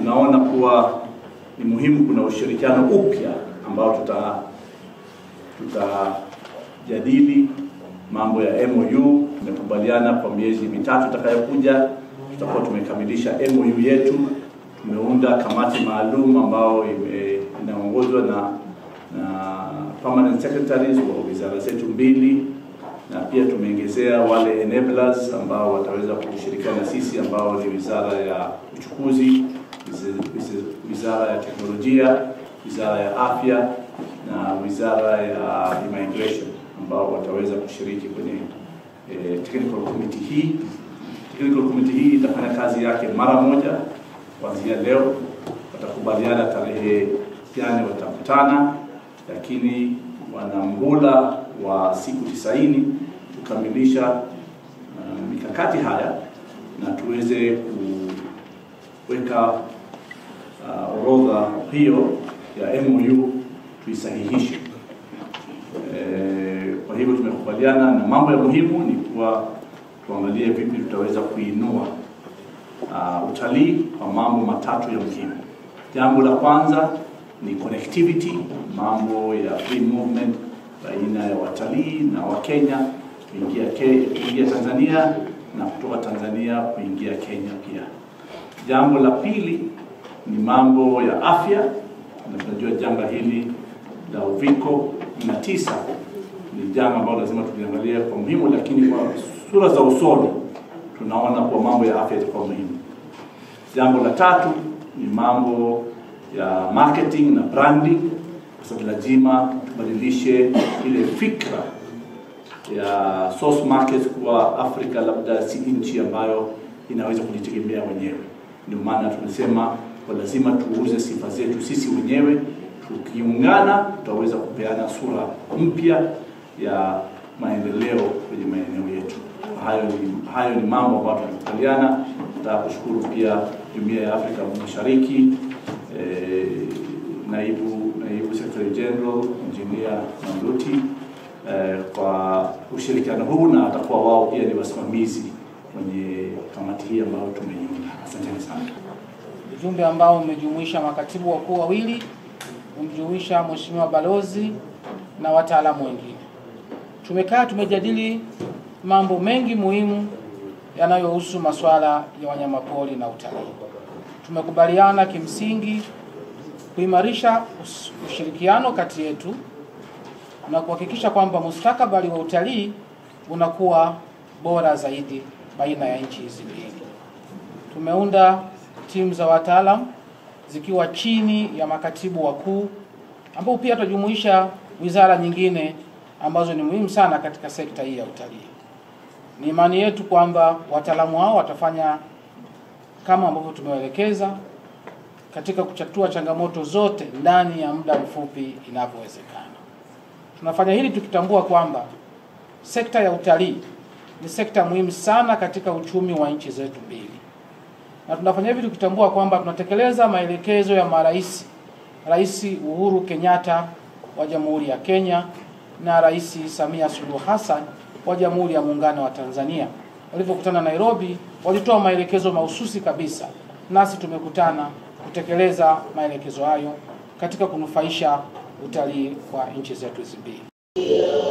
tunaona kuwa ni muhimu kuna ushirikiano upya ambao tuta tutajadili mambo ya MOU. Tumekubaliana kwa miezi mitatu itakayokuja tutakuwa tumekamilisha MOU yetu. Tumeunda kamati maalum ambao ime- inaongozwa na na permanent secretaries wa wizara zetu mbili, na pia tumeongezea wale enablers ambao wataweza kushirikiana na sisi ambao ni wizara ya uchukuzi, wizi- wizi- wizara ya teknolojia, wizara ya afya na wizara ya immigration ambao wataweza kushiriki kwenye eh, technical committee hii. Technical committee hii itafanya kazi yake mara moja kuanzia leo. Watakubaliana tarehe gani watakutana, lakini wana muhula wa siku tisaini kukamilisha uh, mikakati haya na tuweze kuweka uh, orodha hiyo ya MOU tuisahihishe. Eh, kwa hivyo tumekubaliana na mambo ya muhimu ni kuwa tuangalie vipi tutaweza kuinua uh, utalii kwa mambo matatu ya muhimu. Jambo la kwanza ni connectivity, mambo ya free movement baina ya watalii na Wakenya kuingia ke, kuingia Tanzania na kutoka Tanzania kuingia Kenya pia. Jambo la pili ni mambo ya afya, na tunajua janga hili la uviko 19 ni janga ambalo lazima tuliangalia kwa muhimu, lakini kwa sura za usoni tunaona kuwa mambo ya afya itakuwa muhimu. Jambo la tatu ni mambo ya marketing na branding, kwa sababu lazima tubadilishe ile fikra ya source markets kuwa Afrika labda si nchi ambayo inaweza kujitegemea wenyewe. Ndio maana tunasema kwa lazima tuuze sifa zetu sisi wenyewe. Tukiungana tutaweza kupeana sura mpya ya maendeleo kwenye maeneo yetu. Hayo ni, hayo ni mambo ambayo tunakubaliana. Nataka kushukuru pia Jumuiya ya Afrika Mashariki eh, naibu naibu Secretary General Engineer Mamluti eh, kwa ushirikiano huu na atakuwa wao pia ni wasimamizi kwenye kamati hii ambayo tumeiunda. Asanteni sana. ujumbe ambao umejumuisha makatibu wakuu wawili, umejumuisha mheshimiwa balozi na wataalamu wengine. Tumekaa tumejadili mambo mengi muhimu yanayohusu masuala ya wanyamapori na utalii. Tumekubaliana kimsingi kuimarisha us- ushirikiano kati yetu na kuhakikisha kwamba mustakabali wa utalii unakuwa bora zaidi baina ya nchi hizi mbili. Tumeunda timu za wataalam zikiwa chini ya makatibu wakuu ambao pia tutajumuisha wizara nyingine ambazo ni muhimu sana katika sekta hii ya utalii. Ni imani yetu kwamba wataalamu hao watafanya kama ambavyo tumewaelekeza katika kuchatua changamoto zote ndani ya muda mfupi inavyowezekana. Tunafanya hili tukitambua kwamba sekta ya utalii ni sekta muhimu sana katika uchumi wa nchi zetu mbili, na tunafanya hivi tukitambua kwamba tunatekeleza maelekezo ya marais, Rais Uhuru Kenyatta wa Jamhuri ya Kenya na Rais Samia Suluhu Hassan wa Jamhuri ya Muungano wa Tanzania. Walivyokutana Nairobi, walitoa maelekezo mahususi kabisa, nasi tumekutana kutekeleza maelekezo hayo katika kunufaisha utalii wa nchi zetu hizi mbili.